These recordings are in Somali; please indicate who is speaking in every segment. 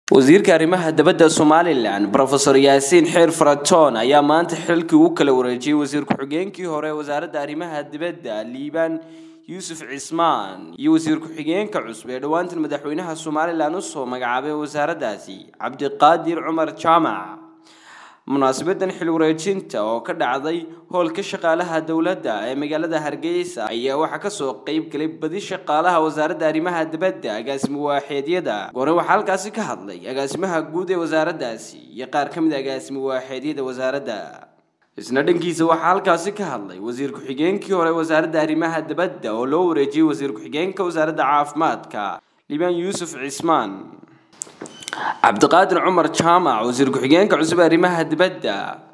Speaker 1: wasiirka arrimaha dabadda somalilan rofeor yaasiin xeer faratoon ayaa maanta xilkii u kala wareejiyey wasiir ku-xigeenkii hore wasaaradda arrimaha dibadda liibaan yuusuf cismaan iyo wasiir ku-xigeenka cusub ee dhowaantan madaxweynaha somalilan usoo magacaabay wasaaraddaasi cabdiqaadir cumar jaamac munaasabadan xil wareejinta oo ka dhacday hoolka shaqaalaha dowladda ee magaalada hargeysa ayaa waxaa kasoo qeyb galay badi shaqaalaha wasaaradda arrimaha dibadda agaasimo waaxeedyada goore waxaa halkaasi ka hadlay agaasimaha guud ee wasaaraddaasi iyo qaar ka mid a agaasimo waaxeedyada wasaaradda isna dhankiisa waxaa halkaasi ka hadlay wasiir ku-xigeenkii hore wasaaradda arrimaha dibadda oo loo wareejiyey wasiir ku-xigeenka wasaaradda caafimaadka liibaan yuusuf cismaan cabdiqaadir cumar jaamac wasiir ku-xigeenka cusub arrimaha dibadda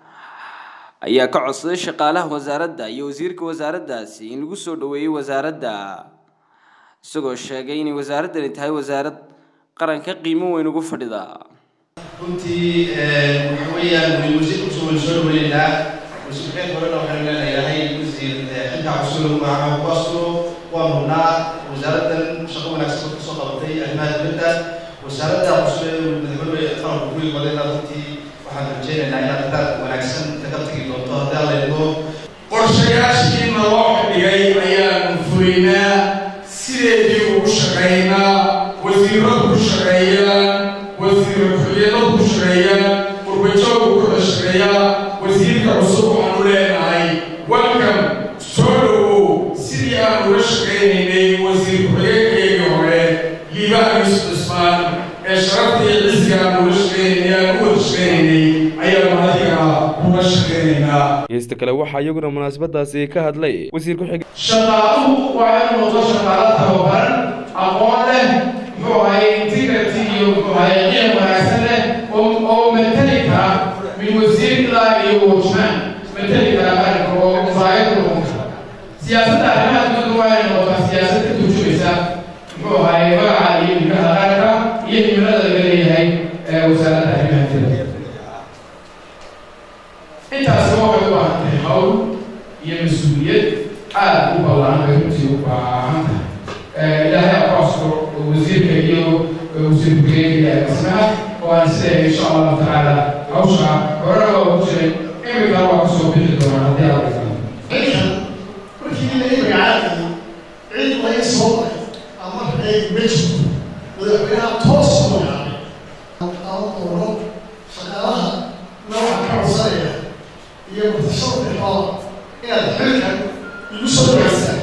Speaker 1: ayaa ka codsaday shaqaalaha wasaaradda iyo wasiirka wasaaraddaasi in lagu soo dhaweeyey wasaaradda isagoo sheegay inay wasaaraddani tahay wasaarad qaranka qiimo weyn ugu fadhida
Speaker 2: runtii waxa weeyaan way wasiir cusub waynu soo dhaweynaynaa wasiirkeen horena waxaynu leenahay wasiir xilka cusub lagu magacaabo kuwaasu waa mudnaa wasaaraddan shaqo wanaagsan ka soo qabatay arrimaha dibadda wasaaradda cusub ee madaxweyne qaranku ku yimaadayna runtii waxaan rajeynaynaa inaad dadaal wanaagsan kaga tagi doonto haddii alla idmo
Speaker 3: qorshayaashiina loo xidhigay ayaanu fulinaa sideedii ugu shaqaynaa wasiiradu ku shaqeeyaan wasiir ku-xigeenadu ku shaqeeyaan qurbajoogu kuda shaqeeyaa wasiirka cusub waxaanu leenahay welcome soo dhowow sidii aan uga shaqaynaynay wasiir ku-xigeenkaygii hore liibaan yusuf cismaan ee sharaftii cisiga aan uga shaqaynay aan u wada shaqaynaynay ayaanu adiga uga shaqaynaynaa
Speaker 4: heesta kale waxaa iyaguna munaasabadaasi ka hadlay wasiir ku-xig
Speaker 3: shaqaaluhu waa in noqdo shaqaalo tababaran aqoon leh muxuu ahay integrity iyo muxuu ahay qiim wanaagsan leh oo oo matali kara min wasiir ilaa iyo watchman matali kara qaranka oo musaayad u noqon kara siyaasadda arrimaha dibadda waa inay noqotaa siyaasad ka turjumaysa muxuu ahay magaca iyo himilada qaranka iyo himilada laga leeyahay ee wasaaradda arrimaha dibadda intaasi waxay u baahan tahay hawl iyo mas-uuliyad aada u ballaaran bay runtii u baahan tahay ilaahay aqoonsko wasiirka iyo wasiir ku-xigeenka iyo agaasimaha oo aan siday insha allahu tacaala hawsha horena waa ugu jiray imikana waa kusoo bixi doonaa haddii aad
Speaker 5: halkan markii la magacaabay cid laga soo maray ama ay mejiku madaxweynaha toos u magacaabay aan doono shaqaalaha nooca ka codsanaya iyo mutashabka xool inaad xilkan igu soo dhaweysaan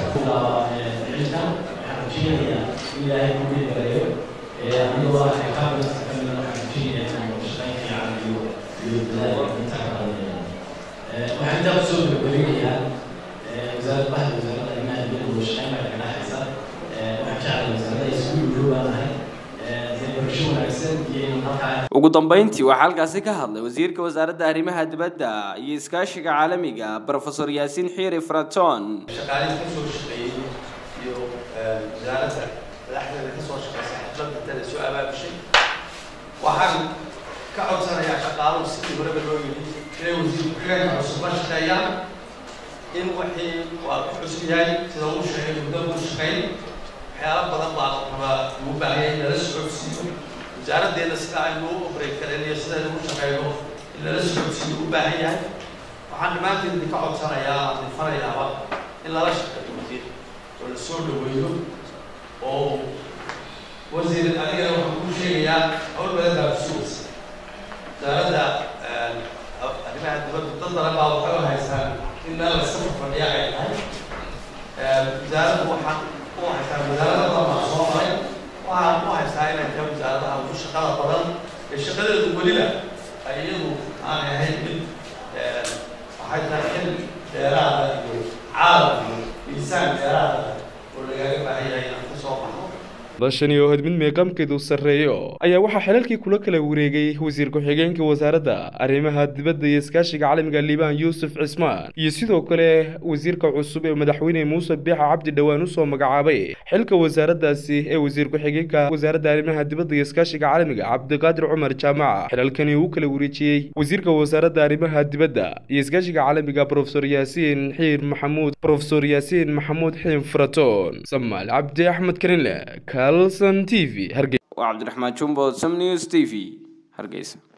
Speaker 6: waxaan intaa kusoo gabagabeynayaa wasaaradda bahda wasaaradda arrimaha dibadda wada shaqeyn baa kaga dhexaysa waxaan jeclay wasaaradda isugu dhowbaanahay barasho wanaagsan iyo in halkaa
Speaker 1: ugu dambeyntii waxaa halkaasi ka hadlay wasiirka wasaaradda arrimaha dibadda iyo iskaashiga caalamiga rofeor yaasiin xiiri fraton
Speaker 2: shaqaalihii ka soo shaqeeyey iyo wasaaradda madaxdeeda ka soo shaqeysa xafladda tada soo abaabushay waxaan ka codsanayaa shaqaaluhu sidii horeba loo yidhi inay wasiir ku-xigeenka cusub la shaqeeyaan in wixii waa ku cusub yahay sida uu sheegay muddo uu shaqeyn waxyaalo badan baa rabaa ugu baahaya in lala socodsiiyo wasaaraddeena sida aynu u obrey kareen iyo sida aynu u shaqeyno in lala socodsiiyo u baahan yahay waxaan dhammaanteed idinka codsanayaa aan difanayaaba in lala shaqeeyo wasiir oo la soo dhaweeyo oo wasiir adigana waxaan kuu sheegayaa hawl badan baa kusugaysa wasaaradda arrimaha dibadda dad badan baa waxay u haystaan in meel la iska fadhiya ay tahay wasaaradda waxaan u haystaa wasaarada badan baa soo maray waxaan u haystaa inay tahay wasaaradaha ugu shaqada badan ee shaqadeedu weliba ay iyadu aanay ahayn mid waxay tahay xil dheeraada iyo caalam iyo miisaan dheeraada oo lagaaga baahan yahay inaan ka soo baxno
Speaker 4: bashani oo had mid meeqaamkeedu sarreeyo ayaa waxaa xilalkii kula kala wareegay wasiir ku-xigeenka wasaaradda arrimaha dibadda iyo iskaashiga caalamiga liibaan yuusuf cismaan iyo sidoo kale wasiirka cusub ee madaxweyne muuse biixa cabdi dhowaan usoo magacaabay xilka wasaaraddaasi ee wasiir ku-xigeenka wasaaradda arrimaha dibadda iyo iskaashiga caalamiga cabdiqaadir cumar jaamac xilalkani uu kala wareejiyey wasiirka wasaaradda arrimaha dibadda iyo iskaashiga caalamiga rofeor yaasiin xiir maxamuud rofeor yaasiin maxamuud xiin faraton samaal cabdi axmed karinle kalson t v hargey
Speaker 1: waa cabdiraxmaan jumbo sam news t v hargeysa